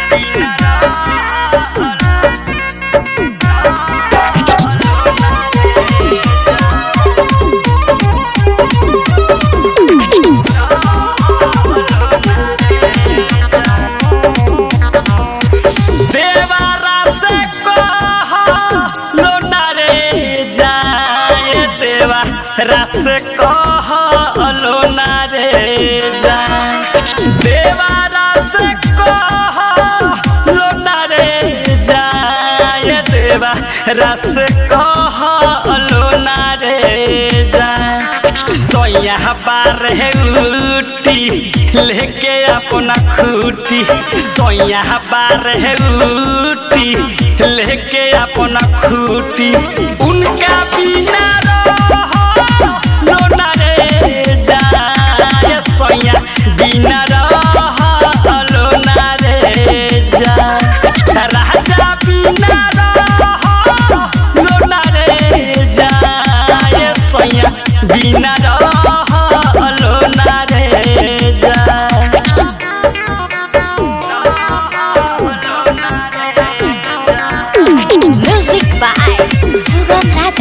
देवारा से कह लोना रे जाए देवा रस कह लोना रे जाए देवारा से कह लोना रे जाए देवा रस कह लोना रे जाए सोया बार है उटी लेके अपना खूटी सोया बार है उटी लेके अपना खूटी उनका बिना रहो लोना रे जाए सोया बिना रहो लोना रे जाए राजा बिना रहो लोना रे जाए सोया बिना रहो लोना रे जाए Music by Sugam Raja.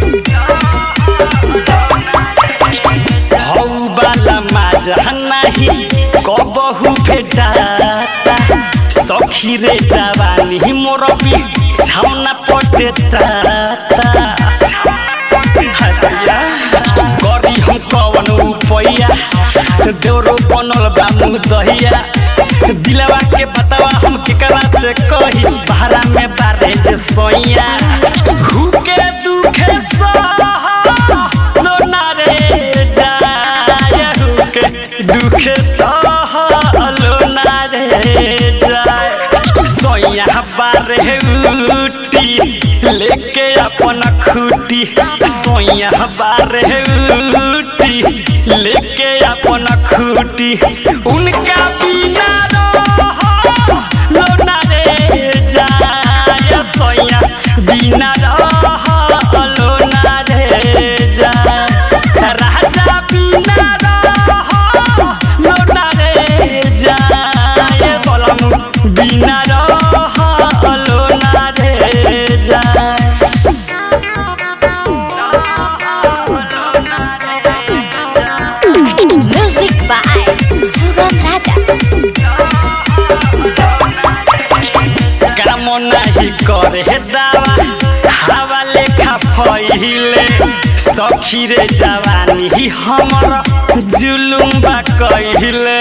हौ बाला माझा नाही कबहु भेटाता सखी रे जवानी मोर बी छाउना पटे ताता हरिया गरी हम कवन उपैया देवरो बनल बा मुँह दहिया दिलवा के बतावा हम केकरा से कही भाड़ा में बारे जे सोइया भूखे दुखे सह लोना रे जाय हुके दुखे सह लोना रे जाय सोया बारे उटी लेके अपन खूटी सोया बारे उटी लेके अपन खूटी उनका बिना रहो लोना रे जाय सोया बिना रहो लोना रे जाय राजा बिना रहो लोना रे जाय बोलम बिना रहो लोना रे जाय Music by Sugam Raja. काम नाही करे दावा हवा लेखा फैले सखी रे जवानी हमर जुलुम बा कहिले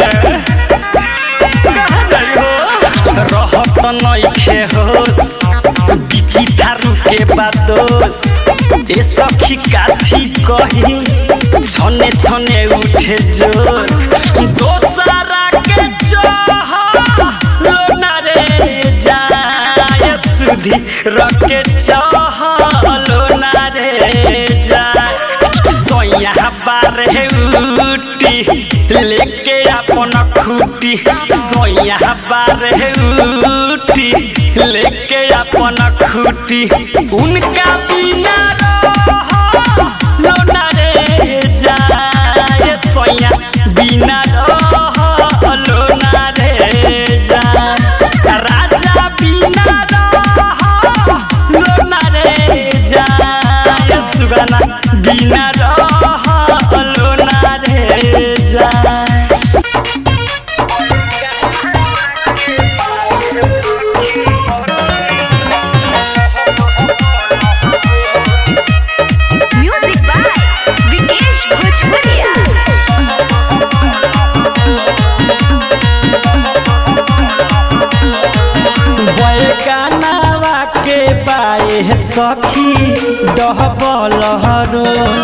रहत नइखे होस बिकी थारू के बादोस ए सखी काथी कही छने छने उठे जोश दोसरा के चाह लोना रे जाय सुधी रके चाह लोना रे जाय सोया बारे उटी लेके अपन खूटी सोया बारे उटी लेके अपन खूटी उनका बिना रहो लोना रे जाय सोया बिना रहो लोना रे जाय राजा बिना रहो लोना रे जाय सुगना बिना रहो लोना रे जाय Music by Vikesh Bhojpuria. बैकानावा के पाए सखी डहबल हरो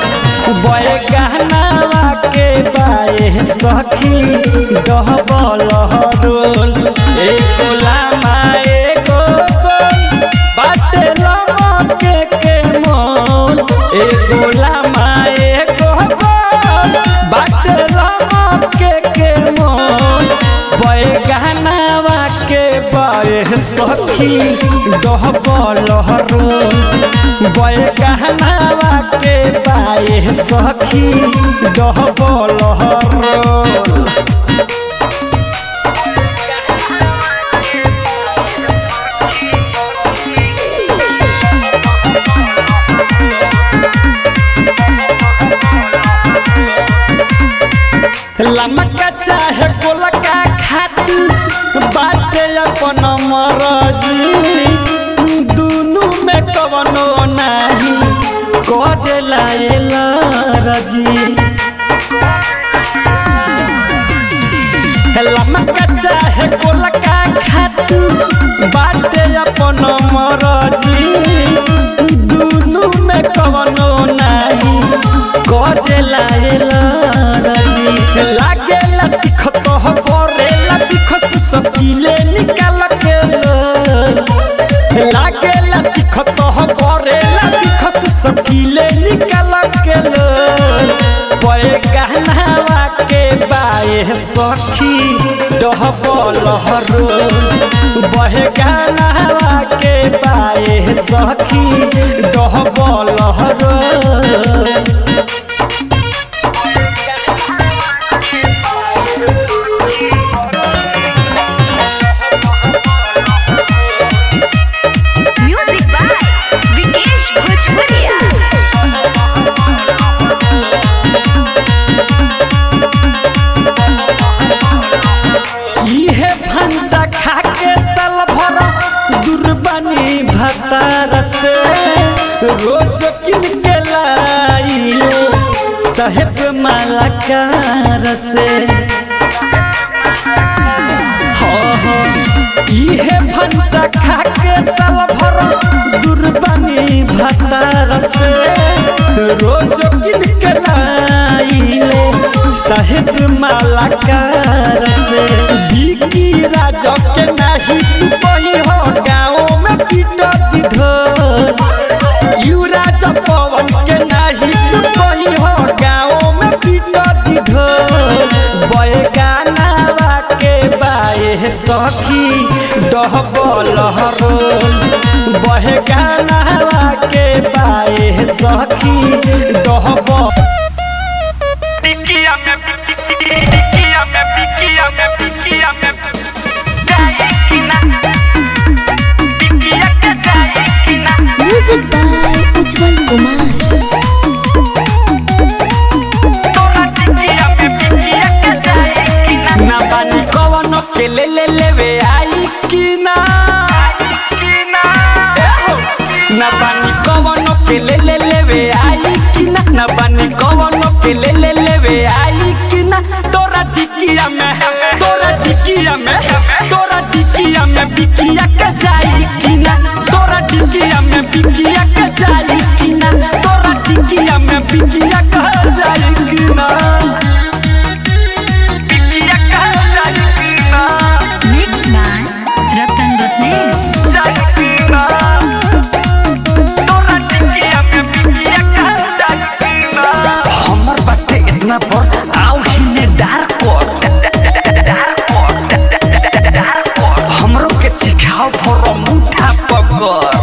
बैकानावा के पाए सखी डहबल हरो एको लामा एको गोल बाटे लमके के मोल एको लामा एको गोल बाटे लमके के मोल बैगनावा के बय सखी डहबल हरो बैगनावा के बाय सखी डहबल हरो लमका चाहे गोलका खाती बाटे अपन मरजी दुनु में कवनो नाही करेला एला रजी लमका चाहे गोलका खाती बाटे अपन मरजी दुनु में कवनो नाही करेला एला रजी लागेला तिखत हो परेला बिखस सकीले निकाल के लो लागेला तिखत हो परेला बिखस सकीले निकाल के लो पए गहनावा के बाए सखी डहबल हरो बहे गहनावा के बाए सखी डहबल हरो Music by Vikesh Bhojpuria. इहे भंटा खा के साल भर दुर्बानी भतार से रोज किन के लाइले साहेब मालाकार से हो हो इहे भंटा खा के साल भर दुर्बानी भतार से रोज किन के लाइले साहेब मालाकार से बिकी राजा के नाही तू कही हो गाँव में पीट ढोल यू राजा पवन के नाही तू कही हो गाँव में पीट ढोल बय गानावा के बाए सखी डहबल हरोल बहे गानावा के बाए सखी डहबल Piquilla me piquilla me piquilla me piquilla me Jaikina Piquilla que jaikina Music by Ujjwal Kumar. Toda piquilla me piquilla que jaikina ना बानी कवन के ले ले लेवे आई कि ना Jaikina एहो। ना बानी कवन के ले ले लेवे आई कि ना ना बानी कवन के ले ले लेवे आई कि ना तोरा टिकिया में तोरा टिकिया में तोरा टिकिया में बिकिया के जाई कि ना तोरा टिकिया में बिकिया के जाई कि ना तोरा टिकिया में बिकिया के जाई कि ना Piquilla que jaikina Mixed by Ratan Ratnesh. Jaikina Toda piquilla me piquilla que jaikina हमर बाटे इतना पर आओ हिने डार कोट हमरो के सिखाओ फर मुठा पकर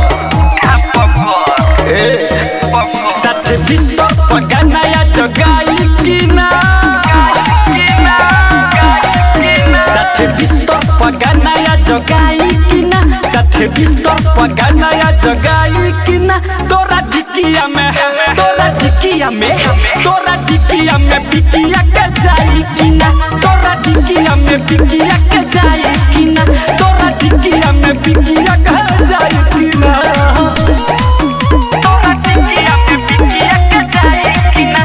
ए सत बिस्तर पगनाया जगाई कि ना सत बिस्तर पगनाया जगाई कि ना सत बिस्तर पगनाया जगाई कि ना तोरा ढिकिया में तोरा ढिकिया में तोरा ढिकिया में बिकिया के जाई कि ना तोरा ढिकिया में बिकिया के जाई कि ना तोरा ढिकिया में बिकिया के जाई कि ना Toda piquilla me piquilla que jaikina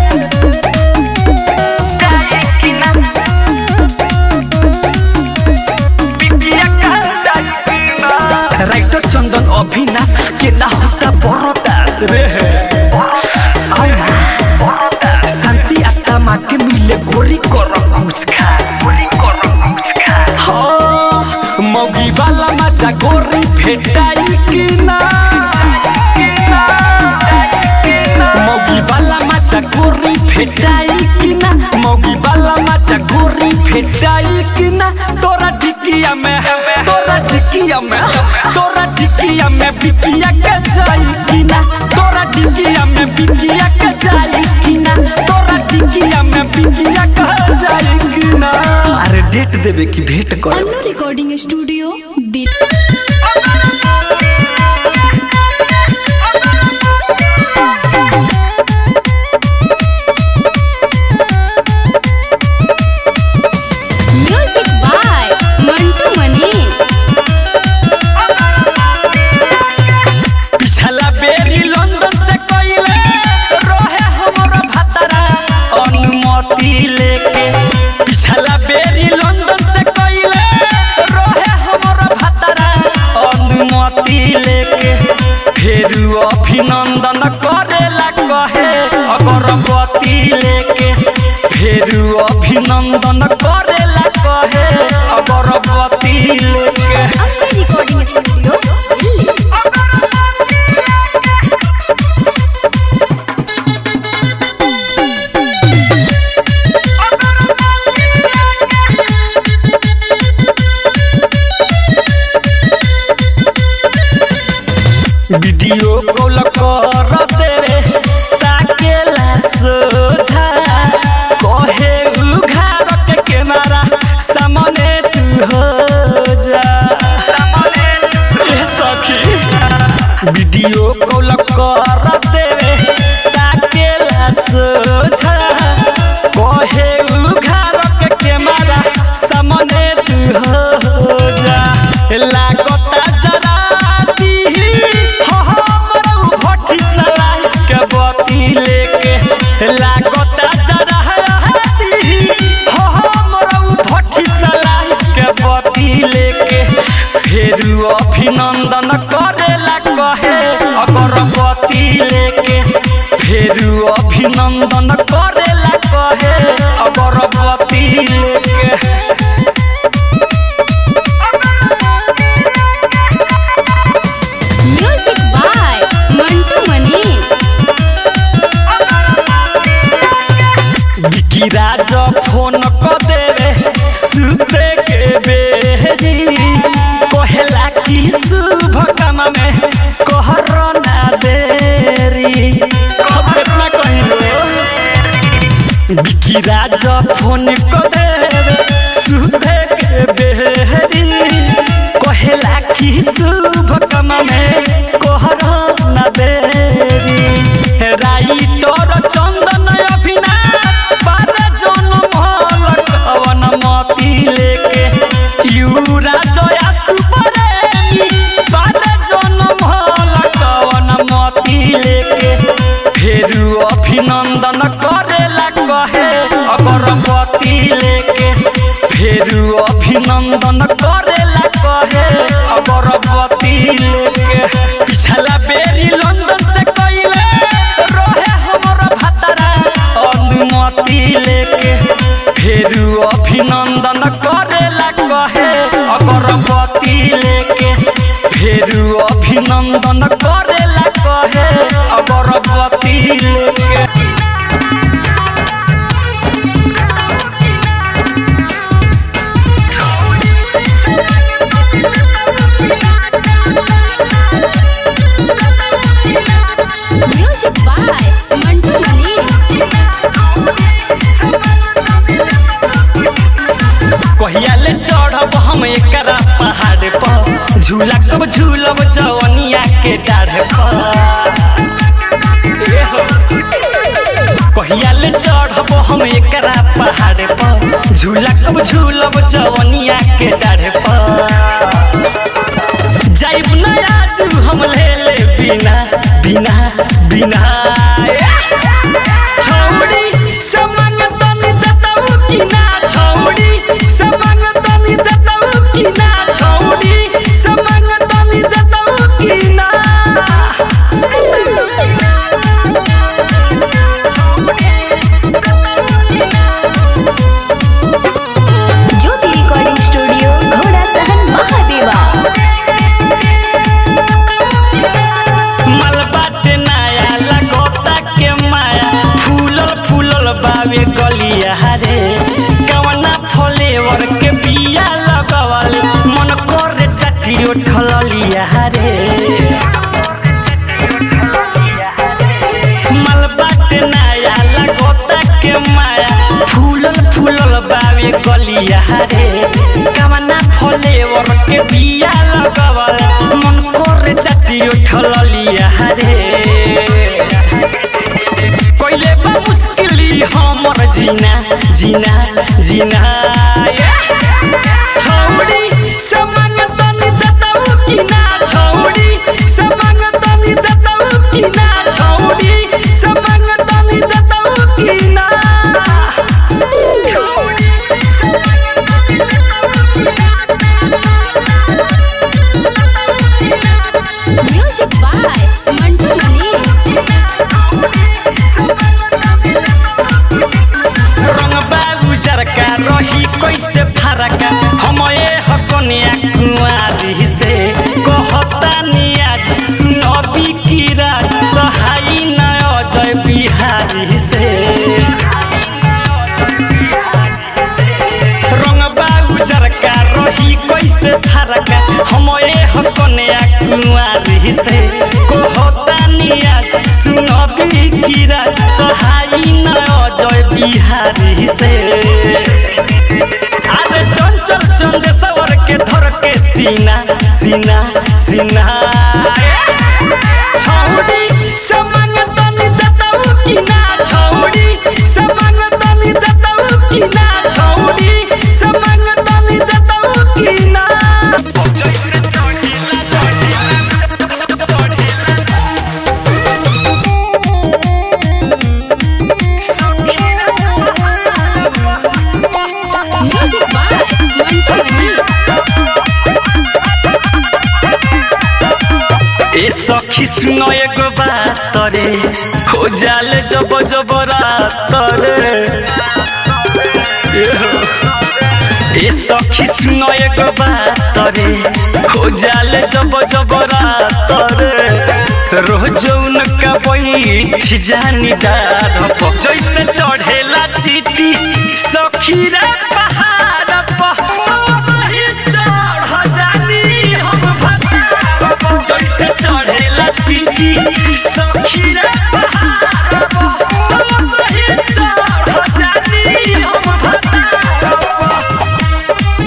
Jaikina Piquilla que jaikina writer Chandan Abhinash के ना होता बरदास रे आओ ना शांति आत्मा के मिले गोरी कर कुछ खास गोरी कर कुछ खास हाँ मौगी वाला मजा गोरी भेटाई कि ना मौगी वाला मजा गोरी भेटाई कि ना मौगी वाला मजा गोरी भेटाई कि ना तोरा ढिकिया में तोरा ढिकिया में तोरा ढिकिया में बिकिया के जाई कि ना तोरा ढिकिया में बिकिया के जाई कि ना तोरा ढिकिया में बिकिया के जाई कि ना अरे डेट देवे की भेंट कर अन्नू रिकॉर्डिंग स्टूडियो दिल्ली अनुमति लेके फेरू अभिनंदन करेला कहे अगरबत्ती लेके फेरू अभिनंदन करेला कहे अगरबत्ती लेके अपने recording studio Delhi video call कर देवे ताकेला सोझा कहे उघार के कैमरा सामने तू हो जा ए सखी वीडियो कॉल कर देवे ताकेला सोझा कहे उघार के कैमरा सामने तू हो जा लागता जरा दी हो हमर भट्टी सलाई के बती लेके लागता जरा दी हो हमर भट्टी सलाई के बती लेके फेरू अभिनंदन करेला कहे अगरबत्ती लेके फेरू अभिनंदन करेला कहे अगरबत्ती लेके म्यूजिक बाय मंटू मनी बिकी राज फोन क देवे सुते के बेरी कहेला कि शुभ काम में कहर ना देरी अब कितना कहिलो बिकी राज फोन क देवे सुते के बेरी कहेला कि शुभ काम में कहर ना देरी राइटर चंदन अभिनाथ बार जनम लकवन मती लेके युरा जया सुपरेमी बार जनम लकवन मती लेके फेरू अभिनंदन करेला कहे अगरबत्ती लेके फेरू अभिनंदन करेला कहे अगरबत्ती लेके पिछला बेरी लंदन से कइले रहे हमर भतरा अनुमति लेके फेरू अभिनंदन करेला कहे अगरबत्ती लेके फेरू अभिनंदन करेला कहे अगरबत्ती लेके म्यूजिक बाय मंटू मनी कहिया ले चढ़ब हम एकरा पहाड़ पर झूला कब झूलब जवनिया के डाढ़ पर ए हो। कहिया ले चढ़ब हम एकरा पहाड़ पर झूला कब झूलब जवनिया के डाढ़ पर जाइब ना आज हम ले ले बिना बिना बिना छौड़ी से मंगतनी दतऊ की ना छौड़ी से मंगतनी दतऊ की ना छौड़ी से मंगतनी दतऊ की ना ज्योति रिकॉर्डिंग स्टूडियो घोड़ा सहन महादेवा मलबाटे नया लगोता के माया फूलल फूलल बावे गलिया रे कवना फ्लेवर के बिया लगवल मन करे चटी उठलिया रे मलबाटे नया लगोता के माया फूलल फूलल बावे गलिया रे कवना फ्लेवर के बिया लगवल मन करे चटी उठलिया रे कोइले बा मुश्किली हमर जीना जीना जीना ये। छौड़ी से मंगतनी दतऊ की ना छौड़ी से मंगतनी दतऊ की ना छौड़ी से मंगतनी दतऊ की ना कन्या कुंवारी से कहता नियाज सुनबी कीरा सहाई न अजय बिहारी से रंगबा उजर का रही कैसे धरका हम ए कन्या कुंवारी से कहता नियाज सुनबी कीरा सहाई न अजय बिहारी से अरे चंचल चंदेश्वर के धर के सीना सीना सीना छौड़ी समंग तनी दतऊ की ना छौड़ी समंग तनी दतऊ की ना छौड़ी समंग तनी दतऊ की ना म्यूजिक बाय मंटू मनी ए सखी सुनो एगो बात रे हो जाले जब जब रात रे ए सखी सुनो एगो बात रे हो जाले जब जब रात रे रोज उनका बैठ जानी डार पर जैसे चढ़ेला चीटी सखी रे पहाड़ पर सही चढ़ जानी हम भतार पर जैसे चढ़ेला चीटी सखी रे पहाड़ पर सही चढ़ जानी हम भतार पर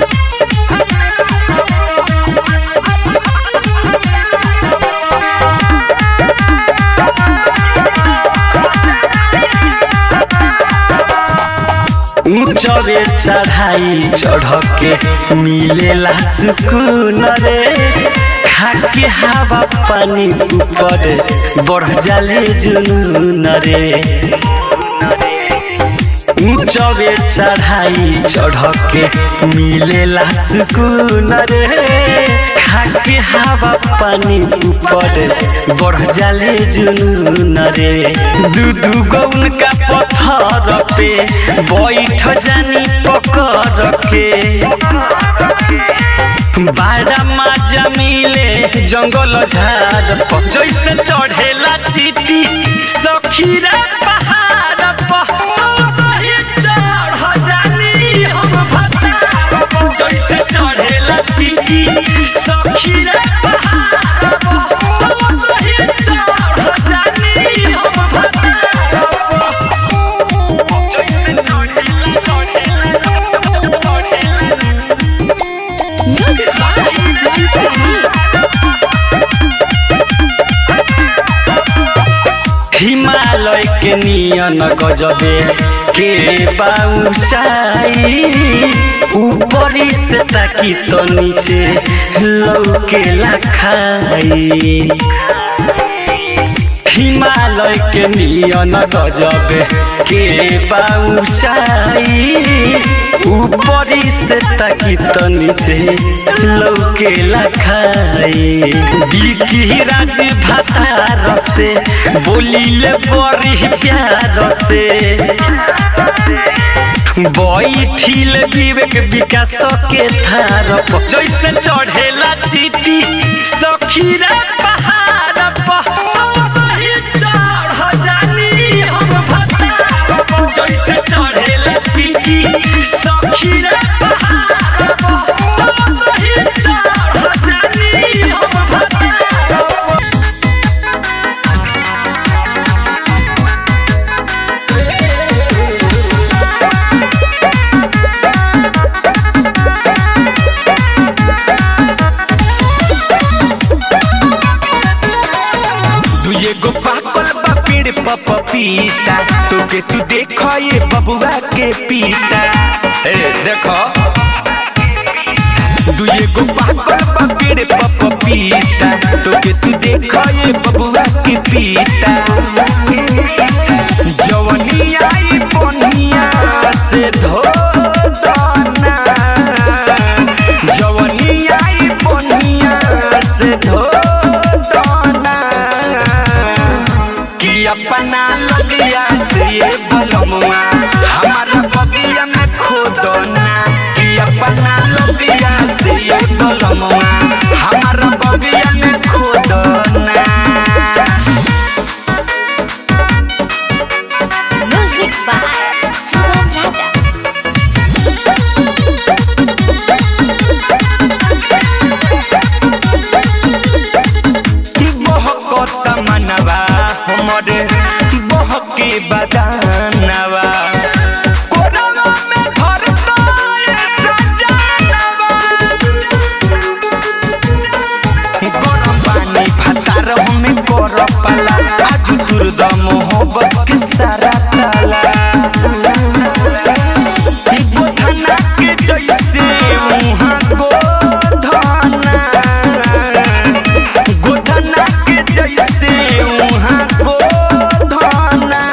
ऊंचरे चढ़ाई चढ़ के मिलेला सुकून रे खाके हवा पानी ऊपर बढ़ जाले जुनून रे ऊंचरे चढ़ाई चढ़ के मिलेला सुकून रे खाके हवा पानी ऊपर बढ़ जाले जुनून रे दू दू गो उनका पत्थर पे बैठ जानी पकड़ के बारा माजा मिले जंगल झाड़ पर जैसे चढ़ेला चीटी सखी रे पहाड़ पर सही चढ़ जानी हम भतार पर जैसे चढ़ेला चीटी सखी रे पहाड़ पर सही चढ़ जानी हम भतार पर जैसे चढ़ेला चढ़ेला म्यूजिक बाय मंटू मनी हिमालय के नियन गजबे के पाउचाई ऊपरी से ताकी तो नीचे लौके खाई हिमालय के नियन गजबे के पाउचाई ऊपरी से ताकी तो नीचे लौके खाई बिकी राज भातार से बोलिले बड़ी प्यार से बैठिल विवेक विकास के थार पर जैसे चढ़ेला चीटी सखी रे पहाड़ पर सही चढ़ जानी हम भतार पर जैसे चढ़ेला चीटी सखी रे पहाड़ पर सही चढ़ जानी हम भतार पर तू एगो पाकल बा पेड़ पर पपीता तोके तू देखो ये बबुआ के पीता ए देखो तू एगो पाकल बा पेड़ पर पपीता तोके तू देखो ये बबुआ के पीता जवनी आई बनिया से धो दना जवनी आई बनिया से धो दना कि अपना लगिया से ये बलमुआ हमारा बगिया में खोदना कि अपना लगिया से ये बलमुआ हमारा बगिया में खोदना Music by Sugam Raja. बहकत मनवा हमरे बहके बदानवा कोरवा में भरता ये सजानवा गरम पानी भातार हमें कर पाला आज दुर्द मोहब्बत के सारा ताला गोधना के जैसे मुहा गोधना गोधना के जैसे मुहा गोधना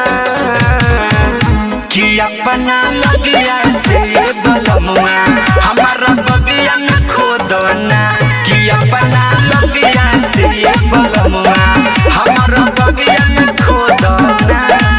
कि अपना लगिया से बलमुआ हमारा बगिया में खोदना कि अपना लगिया से बलमुआ हमारा बगिया में खोदना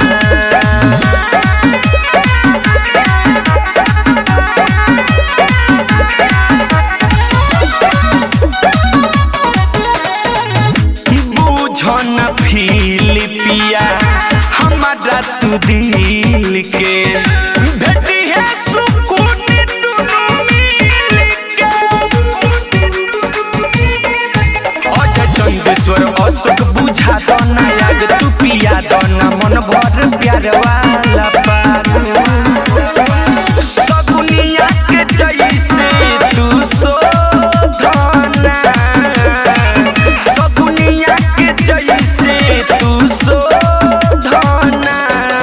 बुझन फिलिपिया हमारा तू दिल के भेटी है सुकून दुनू मिल के अजय चंदेश्वर अशोक बुझा दो ना याद तू पिया दो ना मन भर प्यार वाला पाग सगुनिया के जैसे तू शोधना सगुनिया के जैसे तू शोधना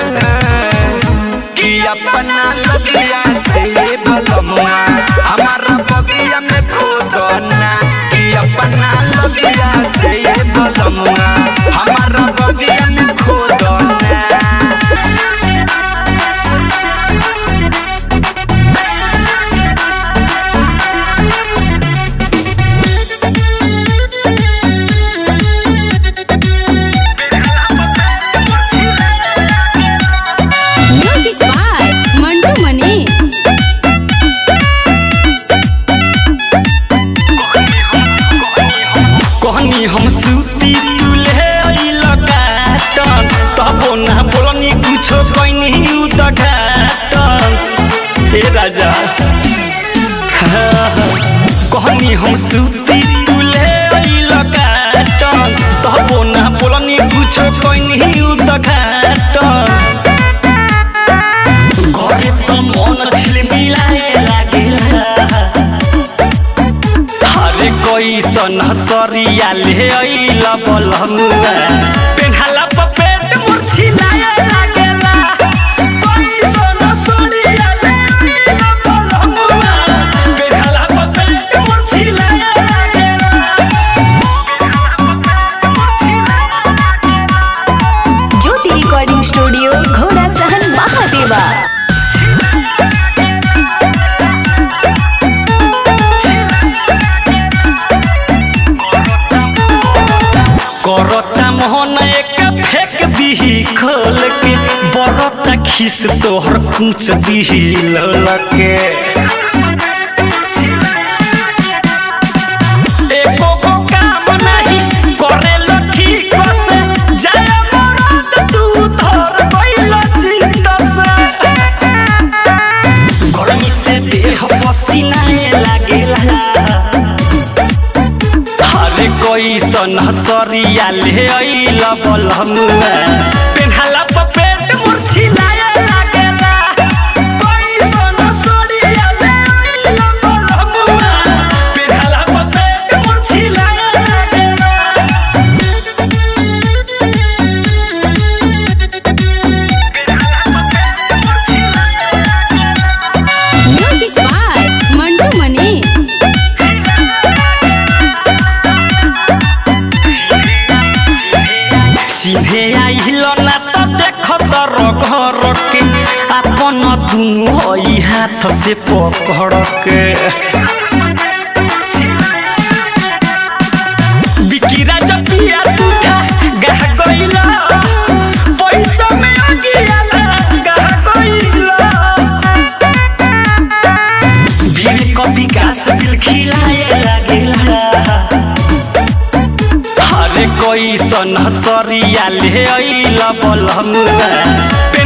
कि अपना लगिया से बलमुआ हमारा बगिया में खोदना कि अपना लगिया से बलमुआ हमारा बगिया में खोदना Music by Mantu Mani. कहनी हम सूती तुले लगाटन तबो ना बोलनी कुछो कहनी उदघाटन हे राजा कहनी हम सूती तुले लगाटन तबो ना बोलनी कुछो कहनी उदघाटन घरे त मन छिलमिलाए लागेला हरे कैसन सरिया ले अइल बलमुआ पेन्हाला पर पेट मुरछिलाए लागेला कैसन सरिया ले अइल बलमुआ पेन्हाला पर पेट मुरछिलाए लागेला ज्योति रिकॉर्डिंग स्टूडियो घोड़ा सहन महादेवा करता मोहन एक फेंक दीही खोल के बरता खिस तोहर कुछ दीही ललके एको गो काम नाही करेल ठीक से जय मरद तू धर गइल चित्त से गर्मी से देह पसीना लागेला हरे कैसन सरिया ले अइल बलमुआ पेन्हाला पर पेट मुरछिलाए लागेला कैसन सरिया ले अइल बलमुआ पेन्हाला पर पेट मुरछिलाए लागेला Music by Mantu Mani. चिन्हे आइल ना त देख तर घर के अपन दुनु हई हाथ से पकड़ के बिकिरा जपिया टूटा गह गइला पैसा में अगियाला गह गइला भीड़ कपी का दिल खिलाए लागे कैसन सरिया ले अइल बलमुआ